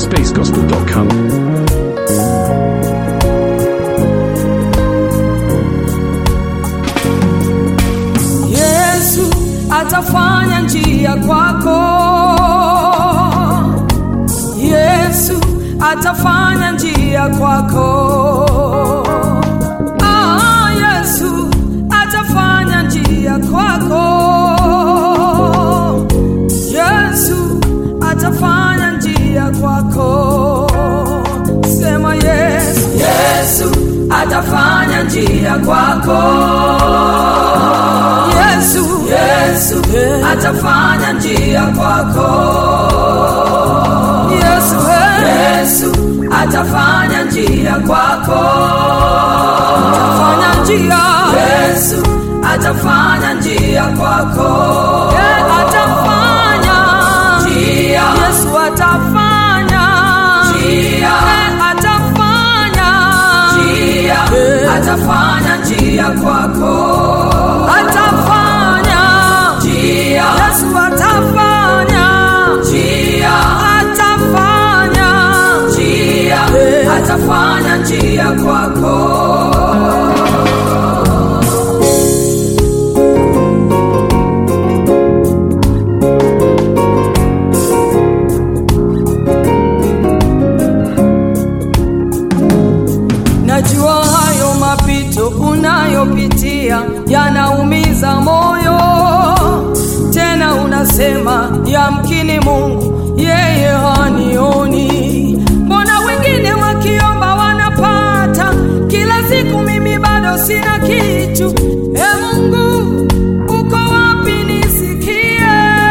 spacegospel.com. Yesu atafanya njia kwako. Yesu atafanya njia kwako. Ah, Yesu atafanya njia kwako. Yesu atafanya njia kwako. Sema Yesu. Yesu atafanya njia kwako. Yesu, Yesu atafanya njia kwako. Yesu, Yesu atafanya njia kwako. Atafanya njia. Yesu atafanya njia kwako. Yeah, atafanya njia. Yesu atafanya njia. Yeah, atafanya njia. Atafanya njia kwako atafanya njia. Yesu atafanya njia, atafanya njia, atafanya njia kwako. Najua hayo mapito unayopitia yanaumiza moyo, tena unasema yamkini Mungu yeye hanioni. Mbona wengine wakiomba wanapata kila siku, mimi bado sina kitu. E Mungu, uko wapi nisikie?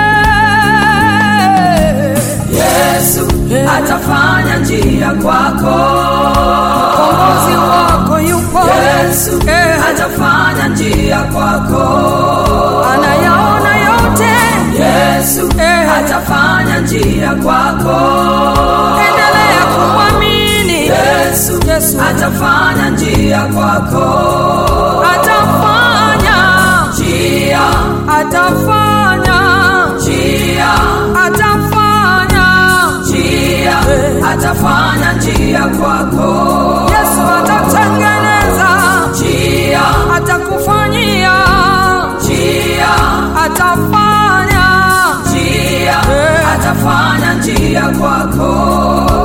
Yesu atafanya njia kwako mkombozi wako yupo Yesu eh, atafanya njia kwako, anayaona yote Yesu eh, atafanya njia kwako, endelea kumwamini Yesu, Yesu atafanya njia kwako, atafanya njia, atafanya njia, atafanya njia, atafanya njia kwako. Yesu atatengeneza njia, atakufanyia njia, atafanya njia, atafanya njia kwako.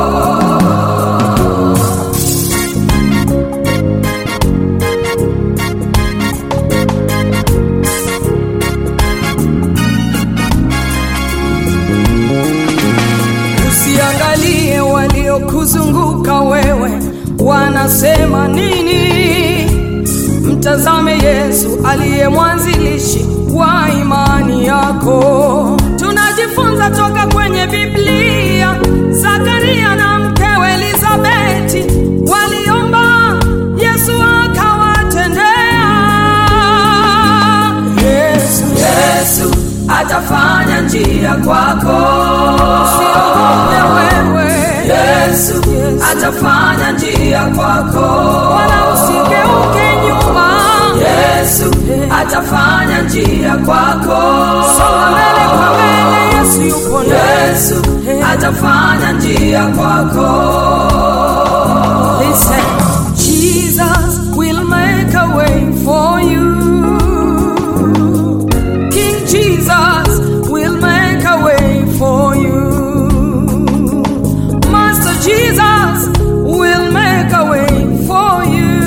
Usiangalie waliokuzunguka wewe wanasema nini. Mtazame Yesu aliye mwanzilishi wa imani yako. Tunajifunza toka kwenye Biblia. Zakaria na mkewe Elizabeti waliomba, Yesu akawatendea. Yesu, Yesu atafanya njia kwako. Usiogope wewe. Yesu, Yesu atafanya njia kwako. Wala usigeuke nyuma. Yesu atafanya njia kwako. Songa mbele kwa mbele, Yesu yupo ndani. Yesu atafanya njia kwako. Listen, Jesus will make a way for you. King Jesus will make a way for you. Master Jesus will make a way for you.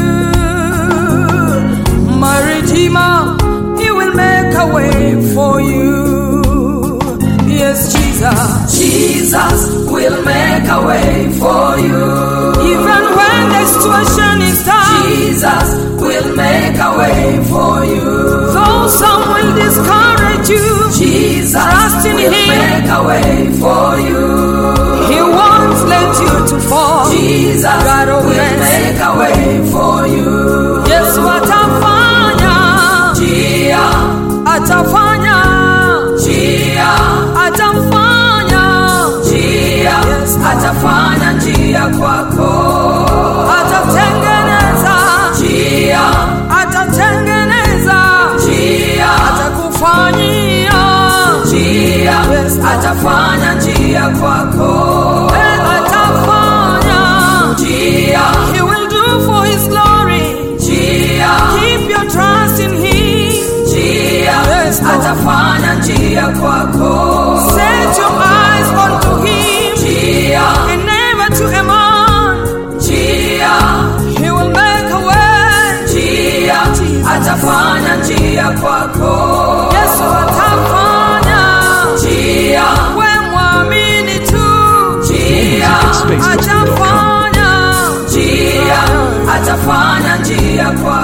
My Redeemer, He will make a way for you. Yes, Jesus. Jesus will make a way for you. Even when the situation is tough, Jesus will make a way for you. Though some will discourage you, Jesus trust in will Him. make a way for you. He won't let you to fall. Jesus God will always. make a way for you. Yesu atafanya, Njia, atafanya, njia, atafanya, njia, atafanya njia kwako. atatengeneza, Njia, atatengeneza, njia, atakufanyia, njia, Yes. atafanya njia kwako. Eh, ata njia kwako Set your eyes onto him njia and never to a man. njia He will make a way. njia atafanya njia kwako Yesu atafanya. njia We mwamini tu. njia Atafanya. njia atafanya njia kwako